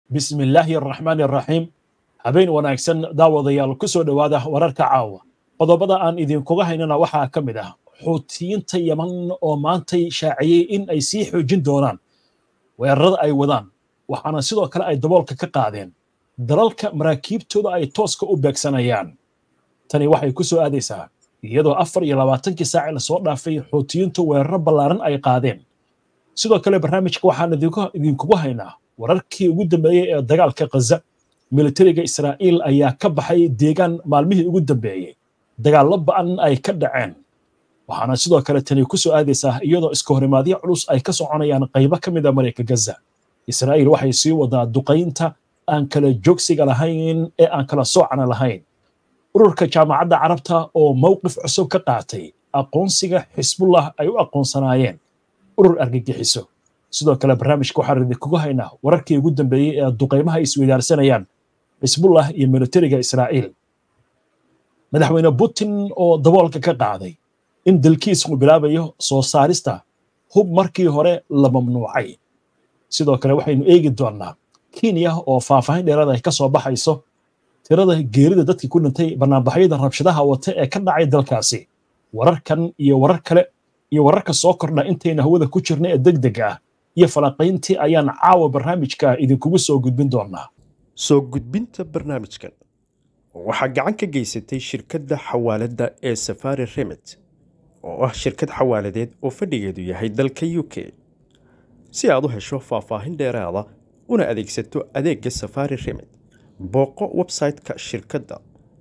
bismi illaahi araxmaani araxiim habeen wanaagsan daawadayaal ku soo dhowaada wararka caawa qodobada aan idinkuga haynana waxaa ka mid ah xuutiyiinta yaman oo maantay shaaciyey in ay sii xoojin doonaan weerarada ay wadaan waxaana sidoo kale ay daboolka ka qaadeen dalalka maraakiibtooda ay tooska u beegsanayaan tani waxay ku soo aadaysaa iyadoo afar iyo labaatankii saaci lasoo dhaafay xuutiyiintu weeraro ballaaran ay qaadeen sidoo kale barnaamijka waxaan idinkugu haynaa wararkii ugu dambeeyey ee dagaalka khaza militariga israa'iil ayaa ka baxay deegaan maalmihii ugu dambeeyey dagaallo ba'an ay ka dhaceen waxaana sidoo kale tani ku soo aadaysaa iyadoo iska horimaadyo culus ay ka soconayaan qaybo ka mid a marayka gaza israa'iil waxay sii wadaa duqaynta aan kala joogsiga lahayn ee aan kala soocana lahayn ururka jaamacadda carabta oo mowqif cusub ka qaatay aqoonsiga xisbullah ay u aqoonsanaayeen urur argagixiso sidoo kale barnaamijka waxaan idinkugu haynaa wararkii ugu dambeeyey ee duqaymaha ay isweydaarsanayaan xisbullah iyo militariga israa'iil madaxweyne putin oo daboolka ka qaaday in dalkiis uu bilaabayo soo saarista hub markii hore la mamnuucay sidoo kale waxaynu eegi doonnaa kenya oo faahfaahin dheeraad ay ka soo baxayso tirada geerida dadkii ku dhintay banaanbaxyada rabshadaha wata ee ka dhacay dalkaasi wararkan iyo warar kale iyo wararka soo kordha intayna hawada ku jirna ee degdega ah iyo falaqayntii ayaan caawa barnaamijka idinkugu soo gudbin doonaa soo gudbinta barnaamijkan waxaa gacan ka geysatay shirkadda xawaaladda ee safari remit oo ah shirkad xawaaladeed oo fadhigeedu yahay dalka u k si aad u hesho faahfaahin dheeraada una adeegsato adeegga safari remit booqo website-ka shirkadda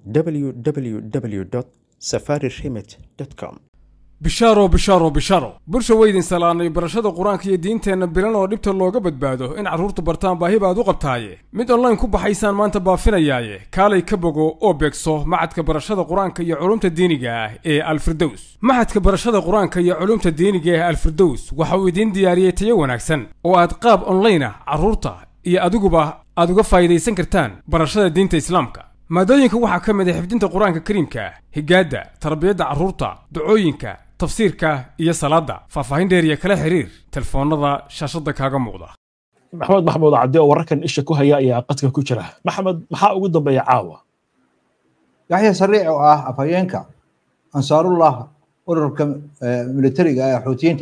www safari remit com bishaaro bishaaro bishaaro bulsha weydin salaanay barashada qur-aanka iyo diinteenna bilan oo dhibta looga badbaado in carruurtu bartaan baahi baad u qabtaaye mid online ku baxaysaan maanta baafinayaaye kaalay ka bogo oo beegso maxadka barashada qur-aanka iyo culumta diiniga ah ee alfirdows maxadka barashada qur-aanka iyo culumta diiniga ee alfirdows waxa uu idiin diyaariyey tayo wanaagsan oo aad qaab online ah carruurta iyo adiguba aad uga faa'idaysan kartaan barashada diinta islaamka maadooyinka waxaa ka mid ah xifdinta qur-aanka kariimka higaadda tarbiyadda carruurta ducooyinka tafsiirka iyo salaadda faahfaahin dheer iyo kala xiriir telefoonnada shaashadda kaaga muuqda maxamed maxamuud cabdi oo wararkan isha ku haya ayaa qadka ku jira maxamed maxaa ugu dambeeya caawa yaxya sariic oo ah afhayeenka ansaarullah ururka militariga ee xuutiyiinta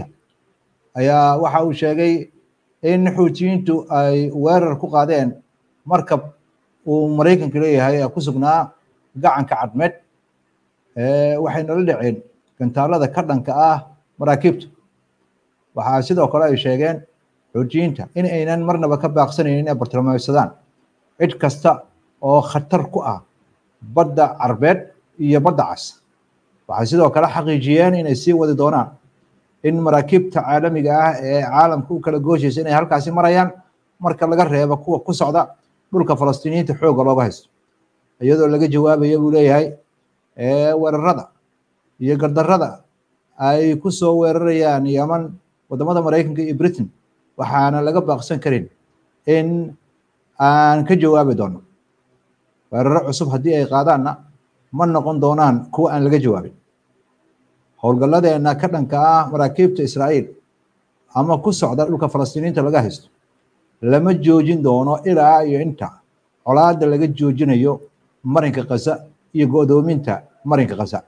ayaa waxa uu sheegay in xuutiyiintu ay weerar ku qaadeen markab uu maraykanka leeyahay ee ku sugnaa gacanka cadmeed waxayna la dhaceen gantaalada ka dhanka ah maraakiibta waxaa sidoo kale ay sheegeen xuutiyiinta in aynan marnaba ka baaqsanaynin inay bartilmaameysadaan cid kasta oo khatar ku ah badda carbeed iyo badda cas waxay sidoo kale xaqiijiyeen inay sii wadi doonaan in maraakiibta caalamiga ah ee caalamka u kala gooshaysa inay halkaasi marayaan marka laga reebo kuwa ku socda dhulka falastiiniyiinta xoogga looga haysto iyadoo laga jawaabayo buu leeyahay weerarada iyo gardarrada ay ku soo weerarayaan yaman waddamada maraykanka iyo britain waxaana laga baaqsan karin in aan ka jawaabi doono weeraro cusub haddii ay qaadaanna ma noqon doonaan kuwa aan laga jawaabin howlgalladeenna ka dhanka ah maraakiibta israa'iil ama ku socda dhulka falastiiniinta laga haysto lama joojin doono ilaa iyo inta colaadda laga joojinayo marinka khaza iyo go'doominta marinka khaza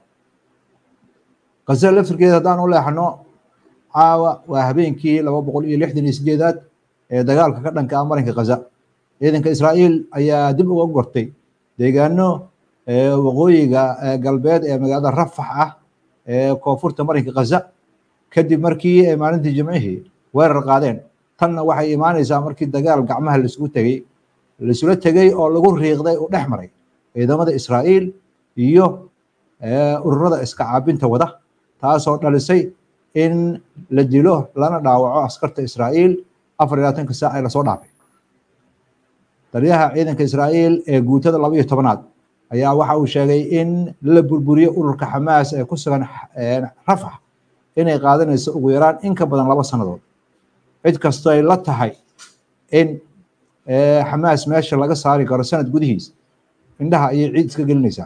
khaza laftirkeeda haddaan u leexno caawa waa habeenkii laba boqol iyo lixdan iyo sideedaad ee dagaalka ka dhanka ah marinka khaza ciidanka israa'iil ayaa dib uga gortay deegaano waqooyiga galbeed ee magaalada rafax ah ee koonfurta marinka khaza kadib markii ay maalintii jimcihii weerar qaadeen tanna waxay imaanaysaa markii dagaal gacmaha laisugu tegey laisula tegey oo lagu riiqday uu dhex maray ciidamada israa'iil iyo ururada iska caabinta wada taasoo dhalisay in la dilo lana dhaawaco askarta israa'iil afar iyo labaatanka saac ee lasoo dhaafay taliyaha ciidanka israa'iil ee guutada laba iyo tobanaad ayaa waxa uu sheegay in la burburiyo ururka xamaas ee ku sugan rafax inay qaadanayso ugu yaraan in ka badan laba sannadood cid kastoo ay la tahay in xamaas meesha laga saari karo sanad gudihiis indhaha ayay ciid iska gelinaysaa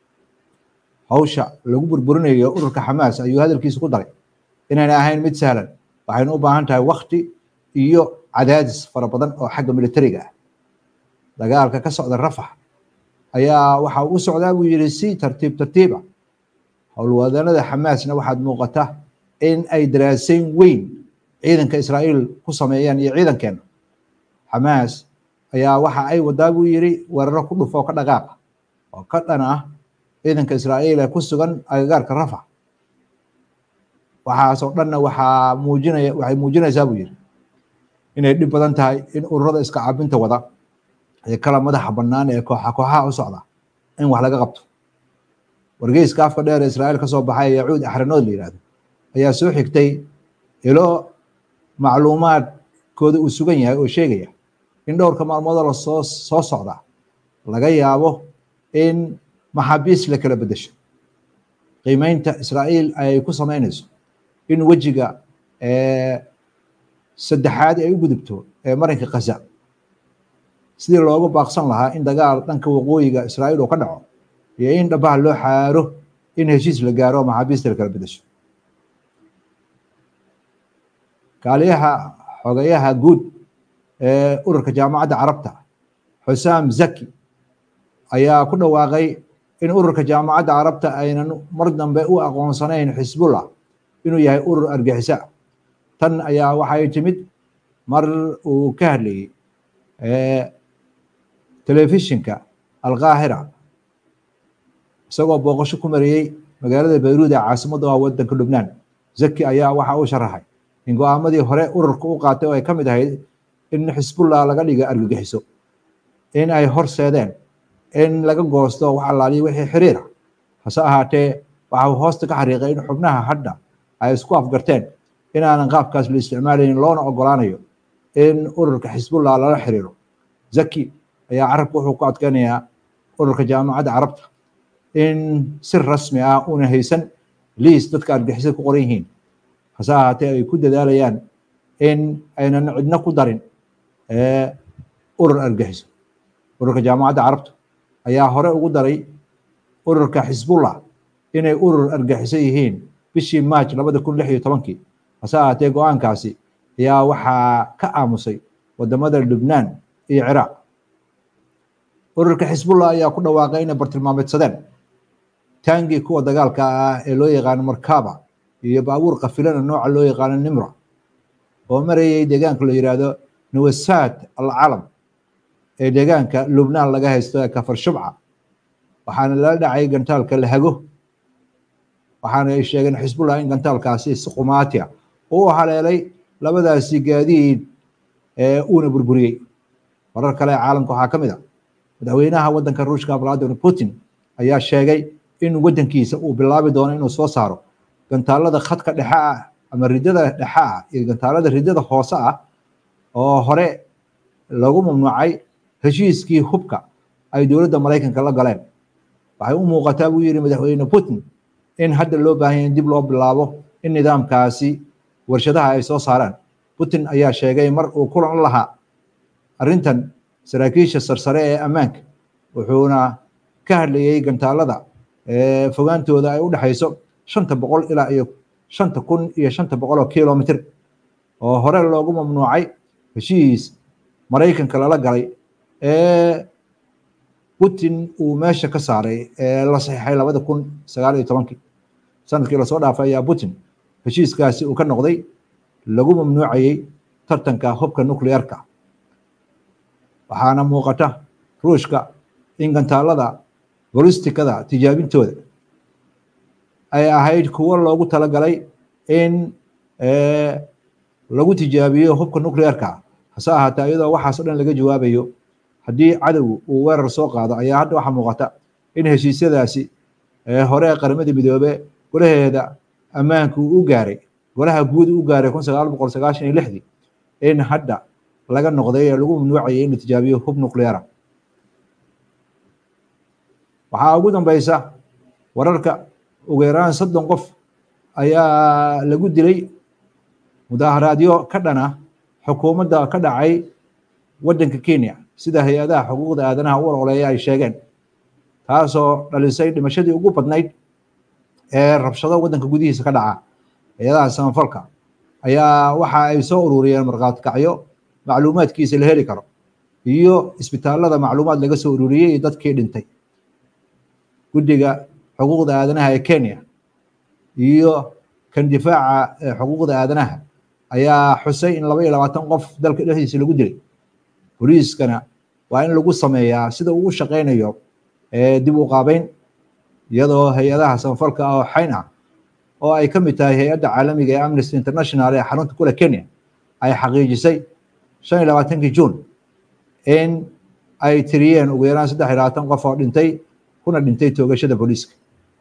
hawsha lagu burburinayo ururka xamaas ayuu hadalkiisa ku daray inayna ahayn mid sahlan waxaynu u baahan tahay wakti iyo cadaadis fara badan oo xagga militariga ah dagaalka ka socda rafax ayaa waxa u socdaa buu yidhi si tartiib tartiiba howlwadanada xamaasna waxaad muuqata in ay daraasayn weyn ciidanka israa'iil ku sameeyeen iyo ciidankeena xamaas ayaa waxa ay wadaa buu yidhi weeraro ku dhufo ka dhaqaaqa oo ka dhan ah ciidanka israa'iil ee ku sugan agagaarka rafax waxaasoo dhanna waxaa muujinaya waxay muujinaysaa buu yidhi inay dhib badan tahay in ururada iska caabinta wada ee kala madaxa bannaan ee kooxa kooxaha u socda in wax laga qabto wargeyska afka dheer ee israa'iil ka soo baxay yacuud axranood la yidhahdo ayaa soo xigtay ilo macluumaadkooda uu sugan yahay oo sheegaya in dhowrka maalmoodoo lasoo soo socda laga yaabo in maxaabiis la kala bedesho qiimeynta israa'iil ay ku samaynayso in wejiga saddexaad ay u gudubto ee marinka khaza sidii loogu baaqsan lahaa in dagaal dhanka waqooyiga israa'iil uu ka dhaco iyo in dhabaha loo xaaro in heshiis la gaaro oo maxaabiista la kala bedesho kaaliyaha xogayaha guud ee ururka jaamacadda carabta xusaam zaki ayaa ku dhawaaqay in ururka jaamacadda carabta aynan mar dambe u aqoonsanayn xisbullah inuu yahay urur argixisa tan ayaa waxay timid mar uu ka hadlayey telefishinka alqaahira isagoo booqasho ku mariyey magaalada bayruud ee caasimadda waa wadanka lubnaan zaki ayaa waxa uu sharaxay in go-aamadii hore ururka u qaatay oo ay ka mid ahayd in xisbullah laga dhiga argagixiso in ay horseedeen in laga goosto wax allaaliya wixii xiriira hase ahaatee waxa uu hoosta ka xariiqay in xubnaha hadda ay isku afgarteen inaanan qaabkaas la isticmaalayn loona ogolaanayo in ururka xisbullah lala xiriiro zaki ayaa carabka wuxuu ku adkeynayaa ururka jaamacadda carabta in si rasmi ah una haysan liis dadka argixisada ku qoran yihiin hase ahaatee ay ku dadaalayaan in aynan cidno ku darin urur argixiso ururka jaamacadda carabta ayaa hore ugu daray ururka xisbullah inay urur argixiso yihiin bishii march labada kun lix iyo tobankii hase ahaatee go-aankaasi ayaa waxaa ka aamusay wadamada lubnaan iyo ciraaq ururka xisbullah ayaa ku dhawaaqay inay bartilmaameedsadeen taangii kuwa dagaalka ah ee loo yaqaano markaba iyo baabuur kafilana nooca loo yaqaano nimra oo marayay deegaanka la yidhaahdo nawasaad alcalam ee deegaanka lubnaan laga haysto ee kafar shubca waxaana lala dhacay gantaalka lahago waxaana ay sheegeen xisbullah in gantaalkaasi si qumaatiya uu haleelay labadaasi gaadiid ee uuna burburiyey warar kale ee caalamka waxaa ka mid a madaxweynaha waddanka ruushka vladimir putin ayaa sheegay in waddankiisa uu bilaabi doono inuu soo saaro gantaalada khadka dhexe ah ama ridada dhexe ah iyo gantaalada ridada hoose ah oo hore lagu mamnuucay heshiiskii hubka ay dowladda maraykanka la galeen waxay u muuqataa buu yidhi madaxweyne putin in hadda loo baahan yahay in dib loo bilaabo in nidaamkaasi warshadaha ay soo saaraan putin ayaa sheegay mar uu kulan lahaa arrintan saraakiisha sarsare ee ammaanka wuxuuna ka hadlayey gantaalada fogaantooda ay u dhexayso shanta boqol ilaa iyo shanta kun iyo shanta boqol oo kilomitr oo hore loogu mamnuucay heshiis maraykanka lala galay ee putin uu meesha ka saaray ee la saxiixay labada kun sagaal iyo tobankii sanadkii lasoo dhaafay ayaa putin heshiiskaasi uu ka noqday lagu mamnuucayey tartanka hubka nuclearka waxaana muuqata ruushka in gantaalada bolistikada tijaabintooda ay ahayd kuwo loogu talagalay in lagu tijaabiyo hubka nuclearka hase ahaatee iyadoo waxaas o dhan laga jawaabayo haddii cadow uu weerar soo qaado ayaa hadda waxaa muuqata in heshiisyadaasi hore qaramada midoobe golaheeda ammaanku u gaaray golaha guud u gaaray kun sagaal boqol sagaashan iyo lixdii in hadda laga noqday ee lagu mamnuucayay in la tijaabiyo hub nucleara waxaa ugu dambeysa wararka ugu yaraan soddon qof ayaa lagu dilay mudaaharaadyo ka dhana xukuumadda ka dhacay waddanka kenya sida hay-adaha xuquuqda aadanaha u ololeeya ay sheegeen taasoo dhalisay dhimashadii ugu badnayd ee rabshado waddanka gudihiisa ka dhaca hay-adaha samafalka ayaa waxa ay soo ururiyeen markhaati kacyo macluumaadkiisa la heli karo iyo isbitaalada macluumaad laga soo ururiyey iyo dadkii dhintay guddiga xuquuqda aadanaha ee kenya iyo kan difaaca xuquuqda aadanaha ayaa xusay in laba iyo labaatan qof dalka dhexdiisa lagu dilay booliiskana waa in lagu sameeyaa sida uu u shaqaynayo dib u qaabeyn iyadoo hay-adaha samafalka ah oo xayn ah oo ay ka mid tahay hay-adda caalamiga ee amnesty international ee xarunta kule kenya ay xaqiijisay shan iyo labaatankii juun in ay tiriyeen ugu yaraan saddex iyo labaatan qof oo dhintay kuna dhintay toogashada booliiska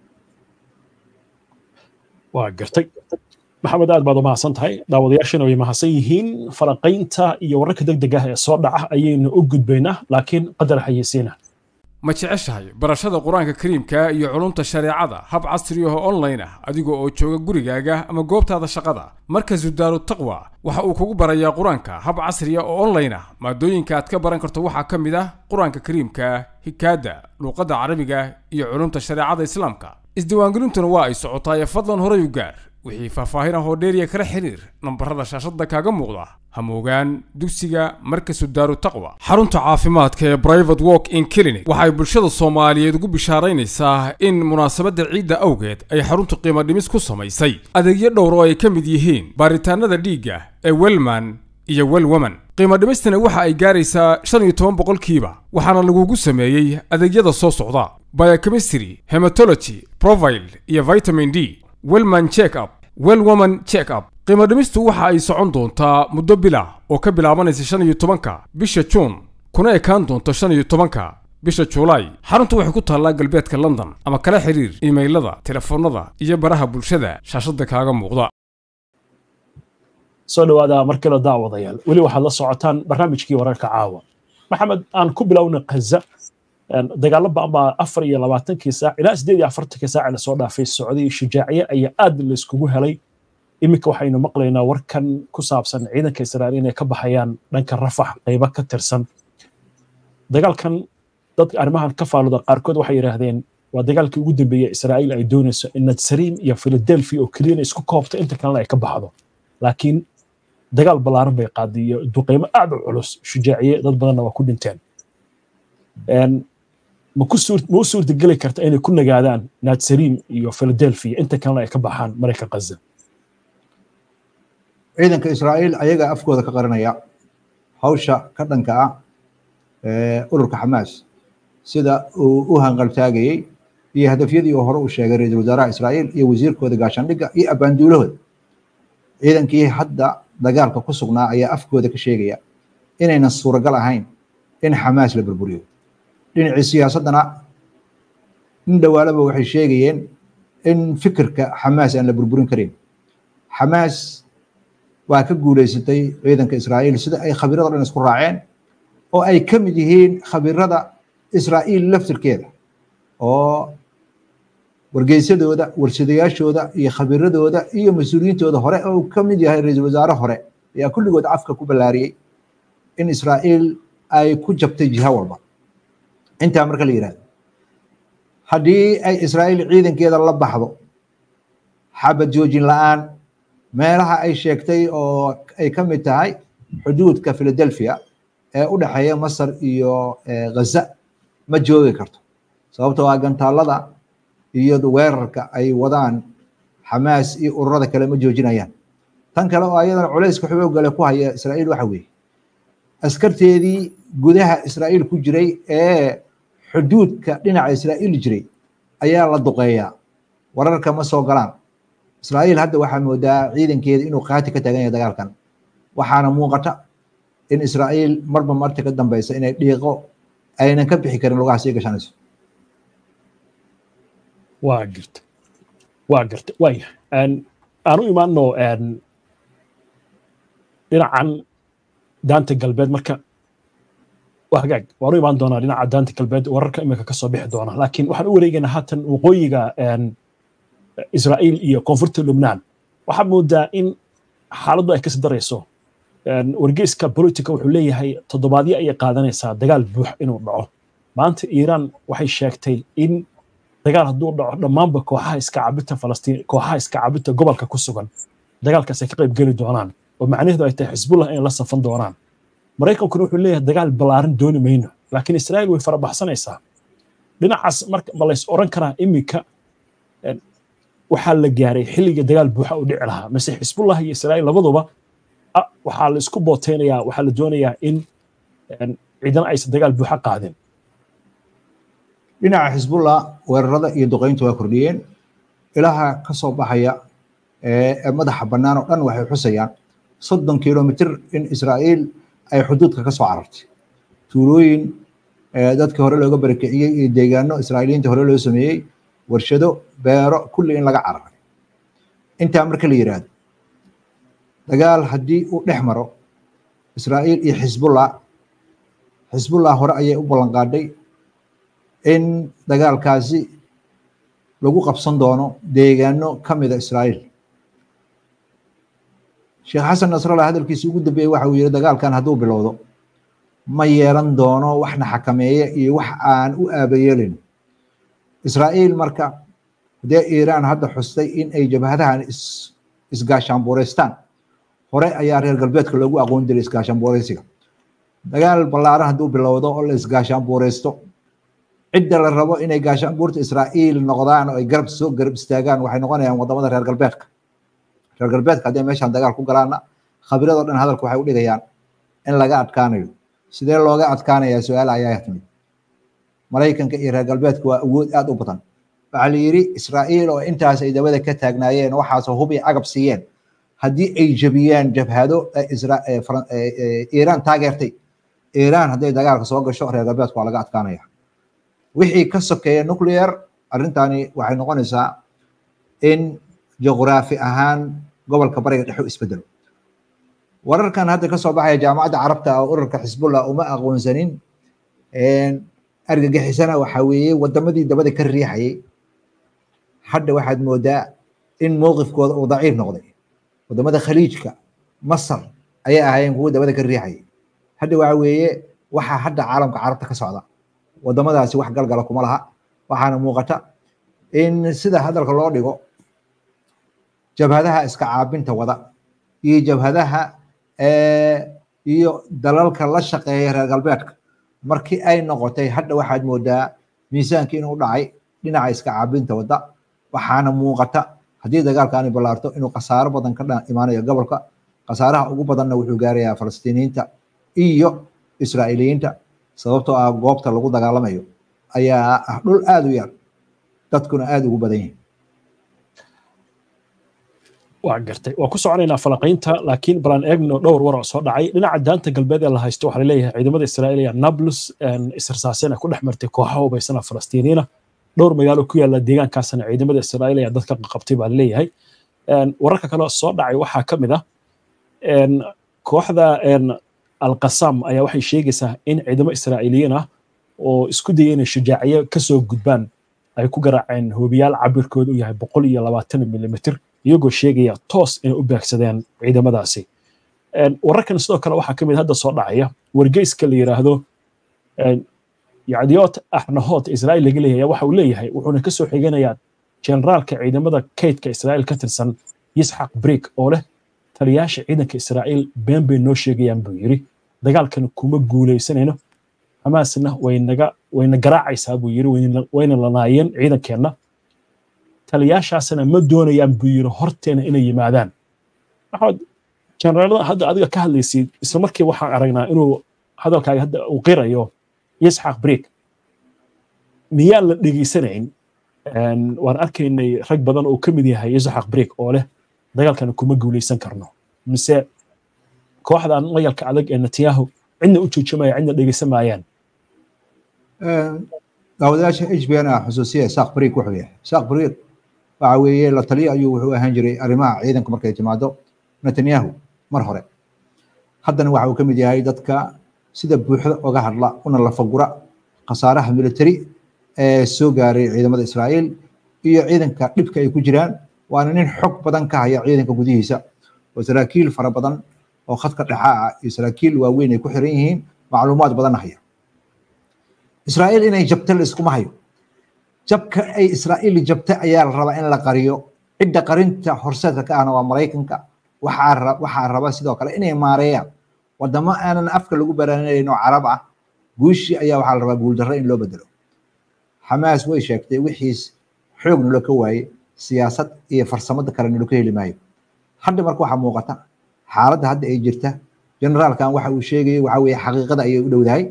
waa gartay maxamed aad baad u mahadsan tahay daawadayaashana way mahadsan yihiin falanqaynta iyo wararka deg deg ah ee soo dhaca ayaynu u gudbaynaa laakiin qadar xayeysiina ma jeceshahay barashada qur-aanka kariimka iyo culumta shareecada hab casri ah oo online ah adiga oo jooga gurigaaga ama goobtaada shaqada markazu daaru taqwa waxa uu kugu barayaa qur-aanka hab casri ah oo online ah maadooyinka aad ka baran karto waxaa ka mid ah qur-aanka kariimka hikaada luuqadda carabiga iyo culumta shareecada islaamka isdiiwaangelintuna waa ay socotaaye fadlan horay u gaar wixii faahfaahin ah oo dheeriya kala xiriir nambarada shaashadda kaaga muuqda hamoogaan dugsiga markasu daaru taqwa xarunta caafimaadka ee brivate walk in clinic waxay bulshada soomaaliyeed ugu bishaaraynaysaa in munaasabadda ciidda awgeed ay xaruntu qiimo dhimis ku samaysay adeegyo dhowr oo ay ka mid yihiin baaritaanada dhiigga ee welman iyo welwoman qiimo dhimistana waxa ay gaaraysaa shan iyo toban boqolkiiba waxaana lagugu sameeyey adeegyada soo socda biochemistry hematology profile iyo vitamin d welman check up welwoman check up qiimo dhimistu waxa ay socon doontaa muddo bila oo ka bilaabanaysa shan iyo tobanka bisha juun kuna ekaan doonto shan iyo tobanka bisha juulaay xaruntu waxay ku taallaa galbeedka london ama kala xiriir iimaylada telefoonnada iyo baraha bulshada shaashadda kaaga muuqda soo dhawaada markale daawadayaal weli waxaad la socotaan barnaamijkii wararka caawa maxamed aan ku bilowna kaza dagaalo ba'an baa afar iyo labaatankii saac ilaa sideed iyo afartankii saac la soo dhaafay socday shujaaciye ayaa aad layskugu helay iminka waxaynu maqlaynaa warkan ku saabsan ciidanka israa'iil inay ka baxayaan dhanka rafax qaybo ka tirsan dagaalkan dadka arrimahan ka faaluda qaarkood waxay yidhaahdeen waa dagaalkii ugu dambeeyey israa'iil ay doonayso in nadsariim iyo philadelphia oo keliyana isku koobto inta kalena ay ka baxdo laakiin dagaal ballaaran bay qaaday iyo duqeymo aad u culus shujaaciye dad badanna waa ku dhinteen ma u suurtageli karta inay ku nagaadaan nadsariim iyo philadelphia inta kalena ay ka baxaan maraykan ghaza ciidanka israa'iil ayaga afkooda ka qaranaya hawsha ka dhanka ah ururka xamaas sida uu u hanqaltaagayey iyo hadafyadii uu hore u sheegay ra-iisul wasaaraha israa'iil iyo wasiirkooda gaashaandhigga iyo abbaanduulahooda ciidankii hadda dagaalka ku sugnaa ayaa afkooda ka sheegaya inaynan suuragal ahayn in xamaas la burburiyo dhinacii siyaasaddana in dhowaalaba waxay sheegayeen in fikirka xamaas aan la burburin karin xamaas waa ka guulaysatay ciidanka israa'iil sida ay khabiirada dhan isku raaceen oo ay ka mid yihiin khabiirada israa'iil laftirkeeda oo wargeysadooda warsadayaashooda iyo khabiiradooda iyo mas-uuliyiintooda hore oo ka mid yahay ra-iisul wasaare hore ayaa kulligood afka ku ballaariyey in israa'iil ay ku jabtay jiha walba intaa marka la yidhahdo haddii ay israa'iil ciidankeeda la baxdo xabad joojin la'aan meelaha ay sheegtay oo ay ka mid tahay xuduudka philadelphia ee u dhexeeya masar iyo ghaza ma joogi karto sababtoo ah gantaalada iyo weerarka ay wadaan xamaas iyo ururada kale ma joojinayaan tan kale oo ayadana culayska xoogale ku haya israa'iil waxa weeye askarteedii gudaha israa'iil ku jiray ee xuduudka dhinaca israa'iil jiray ayaa la duqeeyaa wararka ma soo galaan israa'iil hadda waxaa moodaa ciidankeeda inuu qaati ka taagan yahay dagaalkan waxaana muuqata in israa'iil marba marta ka dambeysa inay dhiiqo aynan ka bixi karin lugaha sii gashanayso waa garta waa garta waaya aan u imaano dhinacan daanta galbeed marka waa hagaag waan u imaan doonaa dhinaca daanta galbeed wararka iminka kasoo bixi doona laakiin waxaan u wareegaynaa haatan waqooyiga israa'iil iyo koonfurta lubnaan waxaa moodaa in xaaladdu ay kasi darayso wargeyska politica wuxuu leeyahay toddobaadyo ayay qaadanaysaa dagaal buux inuu dhaco maanta iiraan waxay sheegtay in dagaal hadduu dhaco dhammaanba kooxaha iska cabinta falastiin kooxaha iska cabinta gobolka ku sugan dagaalkaas ay ka qayb geli doonaan oo macnaheedu ay tahay xisbullah inay la safan doonaan maraykankuna wuxuu leeyahay dagaal ballaaran dooni mayno laakiin israa'iil way farabaxsanaysaa dhinacaas marka ma lays oran karaa iminka waxaa la gaaray xilliga dagaal buuxa u dhici lahaa mise xisbullah iyo israa'iil labaduba waxaa la isku booteynayaa waxaa la doonayaa in ciidana aysan dagaal buuxa qaadin dhinaca xisbullah weerarada iyo duqeynta waa kordhiyeen ilaha ka soo baxaya ee madaxa bannaan oo dhan waxay xusayaan soddon kilomitir in israa'iil ay xuduudka ka soo carartay tuulooyin dadkii hore looga barakiciyey iyo deegaano israa'iiliyiinta hore loo sameeyey warshado beero kulli in laga cararay intaa marka la yidhaahdo dagaal haddii uu dhex maro israa'iil iyo xisbullah xisbullah hore ayay u ballan qaadhay in dagaalkaasi lagu qabsan doono deegaano ka mida israa'iil sheekh xasan nasrallah hadalkiisi ugu dambeeyey waxa uu yidhi dagaalkan hadduu bilowdo ma yeelan doono waxna xakameeye iyo wax aan u aabayeelin israa'iil marka dee iiraan hadda xustay in ay jabhadahan isgaashaanbuureystaan hore ayaa reer galbeedka loogu aqoon jiray isgaashaanbuureysiga dagaal ballaaran hadduu bilowdo oo la isgaashaanbuureysto cidda la rabo inay gaashaanbuurta israa'iil noqdaan oo ay garab soo garab istaagaan waxay noqonayaan wadamada reer galbeedka reer galbeedka hadday meeshaan dagaal ku galaana khabiradoo dhan hadalka waxay u dhigayaan in laga adkaanayo sidee looga adkaanayaa su-aal ayaa timid maraykanka iyo reer galbeedka waa awood aad u badan waxaa la yidhi israa'iil oo intaas ay dabada ka taagnaayeen waxaasoo hub iyo agab siiyeen haddii ay jebiyaan jabhado iiraan taageertay iiraan hadday dagaalka soo gasho reer galbeedka waa laga adkaanaya wixii ka sokeeya nuclear arrintani waxay noqonaysaa in juqraafi ahaan gobolka bariga dhexe u isbedelo wararkan hadda ka soo baxaya jaamacadda carabta oo ururka xisbullah uma aqoonsanin argagixisana waxaa weeye wadamadii dabada ka riixayay hadda waxaad moodaa in mowqifkooda uu daciif noqday wadamada khaliijka masar ayay ahaayeen kuwa dabada ka riixayay hadda waxa weeye waxaa hadda caalamka carabta ka socda wadamadaasi wax galgala kuma laha waxaana muuqata in sida hadalka loo dhigo jabhadaha iska caabinta wada iyo jabhadaha iyo dalalka la shaqeeya reer galbeedka markii ay noqotay hadda waxaad moodaa miisaankii inuu dhacay dhinaca iska caabinta wadda waxaana muuqata haddii dagaalkaani ballaarto inuu khasaaro badan ka imaanayo gobolka khasaaraha ugu badanna wuxuu gaarayaa falastiiniyiinta iyo israa'iiliyiinta sababtoo ah goobta lagu dagaalamayo ayaa ah dhul aada u yar dadkuna aada ugu badan yihin waa gartay waa ku soconaynaa falanqaynta laakiin balaan eegno dhowr war oo soo dhacay dhinaca daanta galbeed ee la haysto waxaa laleeyahay ciidamada israa'iil ayaa nablus isirsaaseen ku dhex martay kooxaha hubaysana falastiiniina dhowr magaalo ku yaala deegaankaasna ciidamada israa'iil ayaa dadka qabtay baa laleeyahay wararka kale soo dhacay waxaa ka mid ah kooxda alqasam ayaa waxay sheegaysaa in ciidamo israa'iiliyiin ah oo isku daya inay shujaaciyo kasoo gudbaan ay ku garaaceen hoobiyaal cabirkoodu u yahay boqol iyo labaatan milimitr iyagoo sheegaya toos inay u beegsadeen ciidamadaasi wararkan sidoo kale waxaa ka mid hadda soo dhacaya wargeyska la yidhaahdo yacdiyoot axnahood israa'iil laga leeyahay waxa uu leeyahay wuxuuna ka soo xiganayaa generaalka ciidamada kaydka israa'iil ka tirsan yisxaq brik oo leh taliyaasha ciidanka israa'iil been bay noo sheegayaan buu yidhi dagaalkan kuma guulaysanayno xamaasna waynaga wayna garaacaysaa buu yidhi wayna lanaayeen ciidankeenna taliyaashaasna ma doonayaan buu yidhi horteena inay yimaadaan maxamed generaalada hadda adiga ka hadlaysid isla markii waxaan aragnaa inuu hadalkaaga hadda uu qirayo yisxaq brik miyaan la dhegaysanayn waan arkaynay rag badan oo ka mid yahay yisxaq brik oo leh dagaalkan kuma guulaysan karno mise kooxdan mayalka adag ee netanyahu cidna u joojimaya cidna dhegeysan maayaan daawadayaasha h b n a xusuusiya saaq brik wuxuu yahay saaq brik waxa weeye la taliya ayuu wuxuu ahaan jiray arrimaha ciidanka markay timaado netanyahu mar hore haddana waxa uu ka mid yahay dadka sida buuxda oga hadla una lafagura khasaaraha military ee soo gaaray ciidamada israa'iil iyo ciidanka dhibka ay ku jiraan waana nin xog badan ka haya ciidanka gudihiisa oo saraakiil fara badan oo khadka dhexa ah iyo saraakiil waaweyn ay ku xiran yihiin macluumaad badanna haya israa'iil inay jabta la iskuma hayo jabka ay israa'iil jabta ayaa la rabaa in la qariyo cidda qarinta horseedka ka ahna waa maraykanka waxaa waxaa raba sidoo kale inay maareeyaan wadamo aanan afka lagu baraanayn oo carab ah guushii ayaa waxaa la rabaa guuldarro in loo bedelo xamaas way sheegtay wixiis xoog nalo ka waaye siyaasad iyo farsamada kale nalo ka heli maayo hadda marka waxaa muuqata xaaladda hadda ay jirta generaalkan waxa uu sheegayay waxa weeye xaqiiqada ayay u dhowdahay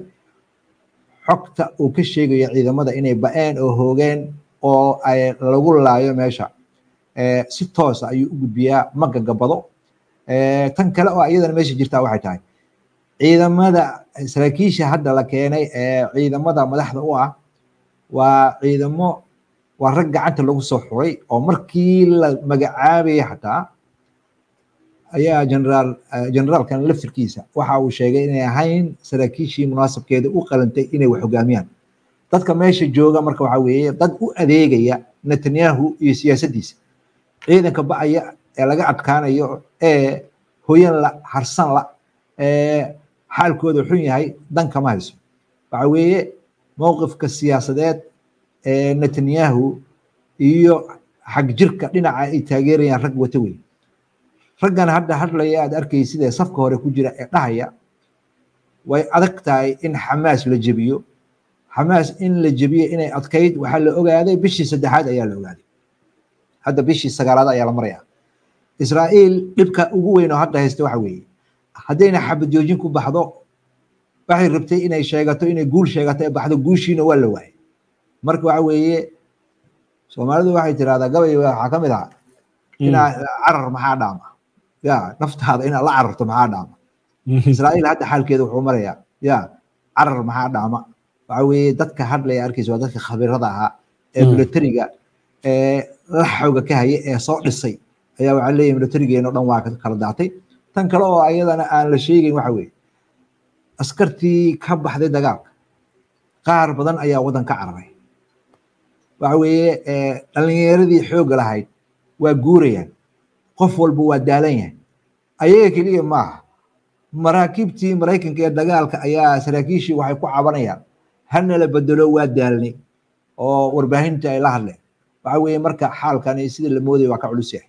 xogta uu ka sheegayo ciidamada inay ba-een oo hoogeen oo ay lagu laayo meesha si toosa ayuu u gudbiyaa ma gagabado tan kale oo iyadana meesha jirtaa waxay tahay ciidamada saraakiisha hadda la keenay ee ciidamada madaxda u ah waa ciidamo waa rag gacanta lagu soo xuray oo markii la magacaabayay xataa ayaa generaal generaalkan laftirkiisa waxa uu sheegay inay ahayn saraakiishii munaasabkeeda u qalantay inay wax hogaamiyaan dadka meesha jooga marka waxa weeye dad u adeegaya netanyahu iyo siyaasaddiisa ciidanka ba'aya ee laga adkaanayo ee hoyan la harsan la ee xaalkooda xun yahay dan kama hayso waxa weeye mowqifka siyaasadeed ee netanyahu iyo xagjirka dhinaca ay taageerayaan rag wata wey raggan hadda hadlaya aad arkaysid ee safka hore ku jira ee dhahaya way adag tahay in xamaas la jebiyo xamaas in la jebiyo inay adkayd waxaa la ogaaday bishii saddexaad ayaa la ogaaday hadda bishii sagaalaad ayaa la maraya israa'iil dhibka ugu weyn oo hadda haysta waxa weeye haddayna xabad joojin ku baxdo waxay rabtay inay sheegato inay guul sheegato ee baxdo guushiina waa la waayay marka waxa weeye soomaalidu waxay tirahdaa gabay waxaa ka mid ah inaa carar maxaa dhaama ya naftaada inaad la cararto maxaa dhaama israa'iil hadda xaalkeeda wuxuu marayaa ya carar maxaa dhaama waxa weeye dadka hadlaya arkaysa waa dadka khabirada ahaa ee militariga ee la xooga ka haya ee soo dhisay ayaa waxaa leeyahay militarigeena o dhan waa kala daatay tan kale oo ayadana aan la sheegayn waxa weeye askartii ka baxday dagaalka qaar badan ayaa waddan ka cararay waxa weeye dhalinyaradii xoogga lahayd waa guurayaan qof walba waa daalan yahay ayaga keliya maaha maraakiibtii maraykanka ee dagaalka ayaa saraakiishii waxay ku cabanayaan hanala bedelo waa daalnay oo warbaahinta ay la hadleen waxa weeye marka xaalkani sida la moodaya waa ka culus yahay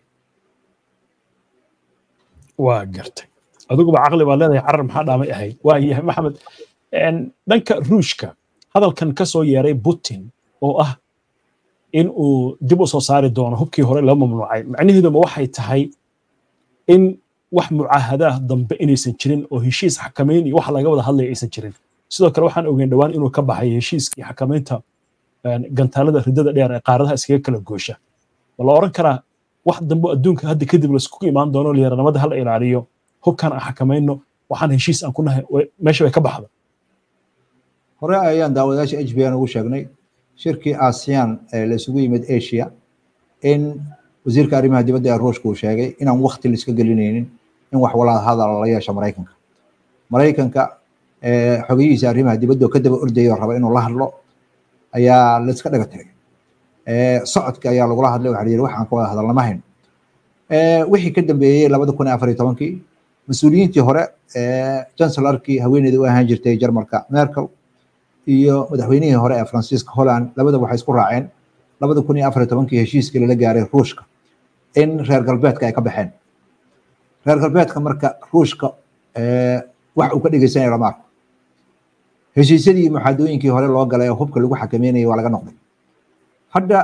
waa gartay adiguba caqli baad leedahay carar maxaa dhaamay ahayd waa yahay maxamed dhanka ruushka hadalkan ka soo yeeray putin oo ah in uu dib u soo saari doono hubkii hore loo mamnuucay macnaheeduma waxay tahay in wax mucaahadaah dambe inaysan jirin oo heshiis xakamayn iyo wax laga wada hadlaya aysan jirin sidoo kale waxaan ogeyn dhowaan inuu ka baxay heshiiskii xakamaynta gantaalada ridada dheer ee qaaradaha iskaga kala goosha ma la oran karaa wax dambe adduunka hadda kadib laiskugu imaan doono liyaranimada hala ilaaliyo hubkan aan xakamayno waxaan heshiis aan ku nahay meesha way ka baxda hore ayaan daawadayaasha h b n ugu sheegnay shirkii aasiyan ee la isugu yimid asia in wasiirka arrimaha dibadda ee ruushka uu sheegay inaan wakti la iska gelinaynin in wax walaal hadal la yeesho maraykanka maraykanka xogeyihiisa arrimaha dibadda oo ka daba ordaya oo raba inuu la hadlo ayaa la iska dhaga tiray socodka ayaa lagula hadlay waxaa la yidhi waxaan ka wada hadalnama hayno wixii ka dambeeyey labada kun iyo afar iyo tobankii mas-uuliyiintii hore chancellarkii haweeneyda u ahaan jirtay jarmalka merkel iyo madaxweynihii hore ee faransiiska holland labada waxay isku raaceen labada kun iyo afar iyo tobankii heshiiskii lala gaaray ruushka in reer galbeedka ay ka baxeen reer galbeedka marka ruushka wax uu ka dhegeysanaya lama arko heshiisyadii muxaadooyinkii hore loo galay oo hubka lagu xakameynayay waa laga noqday hadda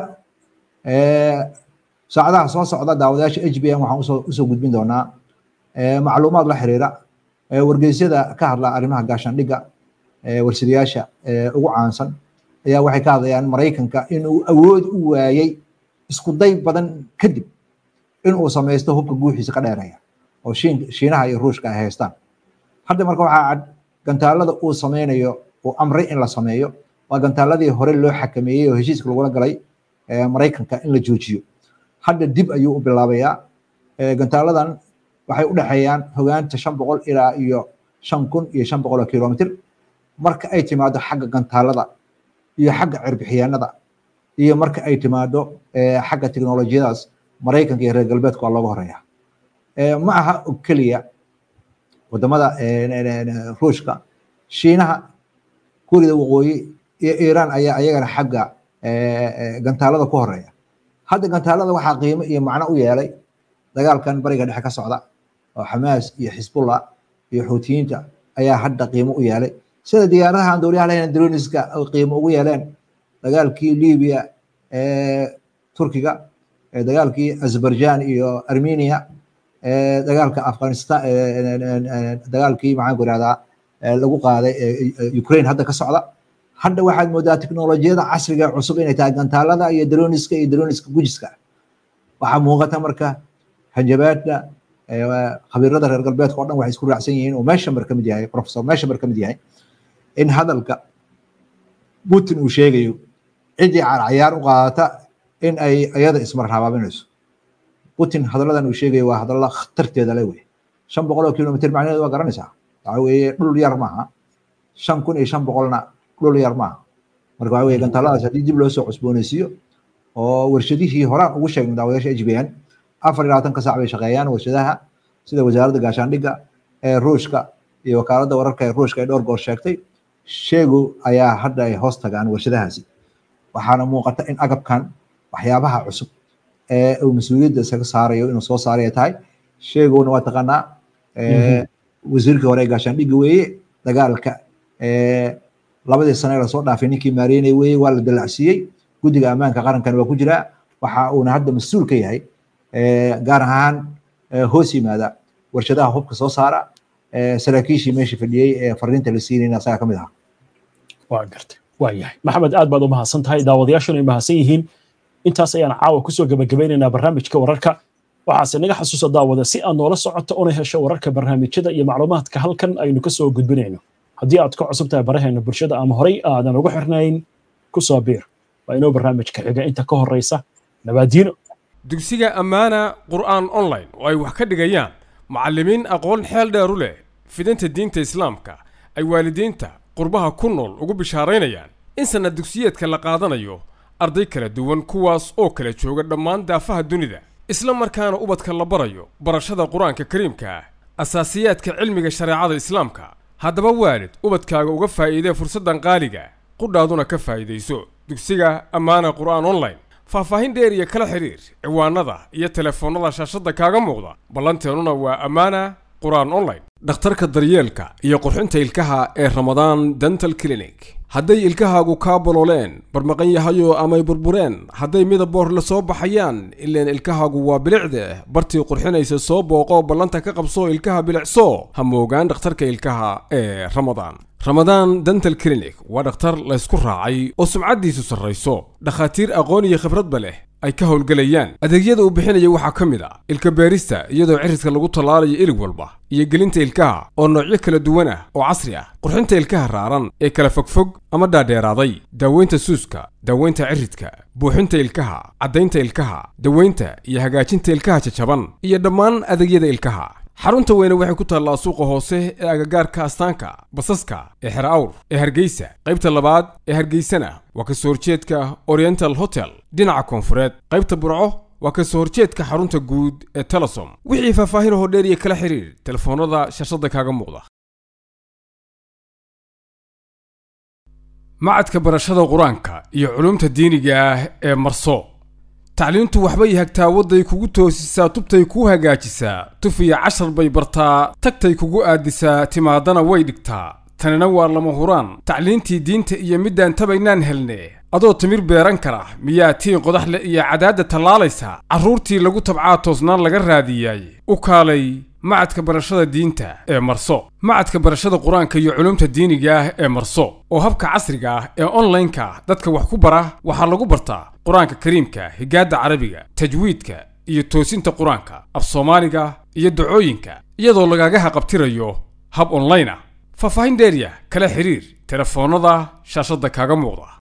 saacadaha soo socda daawadayaasha h b n waxaan usoo usoo gudbin doonaa macluumaad la xiriira wargeysyada ka hadla arrimaha gaashaandhigga warsadayaasha ugu caansan ayaa waxay ka hadlayaan maraykanka inuu awood u waayey isku day badan kadib inuu samaysto hubka guuxiisa ka dheeraya oo shiinaha iyo ruushka ay haystaan hadda marka waxaa cad gantaalada uu sameynayo uu amray in la sameeyo waa gantaaladii hore loo xakameeyey oo heshiiska lagula galay maraykanka in la joojiyo hadda dib ayuu u bilaabayaa gantaaladan waxay u dhexeeyaan hogaanta shan boqol ilaa iyo shan kun iyo shan boqol oo kilomitr marka ay timaado xagga gantaalada iyo xagga cirbixiyaanada iyo marka ay timaado xagga teknolojiyadaas maraykanka iyo reer galbeedka waa looga horeeya ma aha oo keliya wadamada ruushka shiinaha kuuriyada waqooyi iyo iiraan ayaa ayagana xagga gantaalada ku horeeya hadda gantaalada waxaa qiimo iyo macno u yeelay dagaalkan bariga dhexe ka socda oo xamaas iyo xisbullah iyo xuutiyiinta ayaa hadda qiimo u yeelay sida diyaaradaha aan dowliyaha lahayn droniska qiimo ugu yeeleen dagaalkii libiya ee turkiga dagaalkii azerbaijan iyo armenia dagaalka afghanistan dagaalkii maxaan ku ihahdaa lagu qaaday ukraine hadda ka socda hadda waxaad moodaa teknolojiyada casriga ee cusub inay tahay gantaalada iyo droniska iyo droniska gujiska waxaa muuqata marka hanjabaadda khabiirada reer galbeedka o dhan waxay isku raacsan yihiin oo meshamer ka mid yahay professor meshamer ka mid yahay in hadalka putin uu sheegayo ciddii cayaar u qaadata in ay iyada ismarhabaabinayso putin hadalladan uu sheegayo waa hadalla khatarteeda le wey shan boqol oo kilomitr macnaheedu waa garanaysaa waxa weeye dhul yar maaha shan kun iyo shan boqolna dhul yar maaha marka waxa weye gantaaladaas haddii dib loo soo cusboonaysiiyo oo warshadihii horaan ugu sheegnay daawayaasha h b n afar iyo labaatanka saac bay shaqeeyaan warshadaha sida wasaaradda gaashaandhigga ee ruushka iyo wakaaladda wararka ee ruushka ay dhowr goor sheegtay sheegu ayaa hadda ay hoos tagaan warshadahaasi waxaana muuqata in agabkan waxyaabaha cusub ee uu mas-uuliyadda isaga saarayo inuu soo saaraya tahay sheeguna waa taqaanaa wasiirkii hore ee gaashaandhigga weeye dagaalka labadii sane ee lasoo dhaafay ninkii maareynay weeye waa la dalacsiiyey guddiga ammaanka qarankan waa ku jiraa waxa uuna hadda mas-uul ka yahay gaar ahaan hoos yimaada warshadaha hubka soo saara saraakiishii meesha fadhiyey ee fariinta la siinayna asaga ka mid ahaa waa gartay waa yahay maxamed aad baad u mahadsan tahay daawadayaashuna ay mahadsan yihiin intaas ayaan caawa kusoo gebagabeynaynaa barnaamijka wararka waxaase naga xasuusa daawada si aad noola socoto una hesho wararka barnaamijyada iyo macluumaadka halkan aynu kasoo gudbinayno haddii aad ka cusub tahay baraheena bulshada ama horey aadan ugu xirnayn kusoo biir waa inoo barnaamijka xiga inta ka horeysa nabaadiino dugsiga ammaana qur'aan online oo ay wax ka dhigayaan macallimiin aqoon xeel dheer u leh fidinta diinta islaamka ay waalidiinta qurbaha ku nool ugu bishaaraynayaan in sanad dugsiyeedka la qaadanayo arday kala duwan kuwaas oo kala jooga dhammaan daafaha dunida isla markaana ubadka la barayo barashada qur-aanka kariimka ah asaasiyaadka cilmiga shareecada islaamka haddaba waalid ubadkaaga uga faa'iidee fursaddan qaaliga qudhaaduna ka faa'iidayso dugsiga ammaana qur'aan online faahfaahin dheer iyo kala xidhiir ciwaanada iyo telefoonnada shaashadda kaaga muuqda ballanteennuna waa ammaana qur-aan online dhakhtarka daryeelka iyo qurxinta ilkaha ee ramadaan dental clinic hadday ilkahaagu kaa bolooleen barmaqan yahayo amay burbureen hadday midaboor la soo baxayaan ileen ilkahaagu waa bilicde bartii qurxinaysa soo booqo ballanta ka qabso ilkaha bilicso ha moogaan dhakhtarka ilkaha ee ramadaan ramadaan dental clinic waa dhakhtar laysku raacay oo sumcaddiisu sarrayso dhakhaatiir aqoon iyo khibradba leh ay ka howlgelayaan adeegyada uu bixinaya waxaa ka mid a ilka beerista iyadoo cirridka lagu tallaalayo ilig walba iyo gelinta ilkaha oo noocyo kala duwan ah oo casri ah qurxinta ilkaha raaran ee kala fogfog ama dhaadheeraaday daaweynta suuska daaweynta ciridka buuxinta ilkaha caddaynta ilkaha daweynta iyo hagaajinta ilkaha jajaban iyo dhammaan adeegyada ilkaha xarunta weyne waxay ku taallaa suuqa hoose ee agagaarka astaanka basaska ee xer awr ee hargeysa qaybta labaad ee hargeysana waa ka soo horjeedka oriental hotel dhinaca koonfureed qaybta burco waa ka soo horjeedka xarunta guud ee telesom wixii faahfaahin hoo dheer iyo kala xiriir telefoonnada shashada kaaga muuqda macadka barashada qur-aanka iyo culumta diiniga ah ee marso tacliintu waxbay hagtaa wadday kugu toosisaa tubtay kuu hagaajisaa tuf iyo cashar bay bartaa tagtay kugu aadisaa timaadana way dhigtaa tanina waa lama huraan tacliintii diinta iyo middaan tabaynaan helne adoo timir beeran kara miyaa tiin qodax leh iyo cadaadda tallaalaysa carruurtii lagu tabcaa toosnaan laga raadiyay u kaalay macadka barashada diinta ee marso macadka barashada qur-aanka iyo culumta diiniga ah ee marso oo habka casriga ah ee onlineka dadka wax ku bara waxaa lagu bartaa qur-aanka kariimka higaadda carabiga tajwiidka iyo toosinta qur-aanka af soomaaliga iyo dacooyinka iyadoo lagaga haqabtirayo hab online ah faahfaahin dheeriya kala xiriir telefoonnada shaashadda kaaga muuqda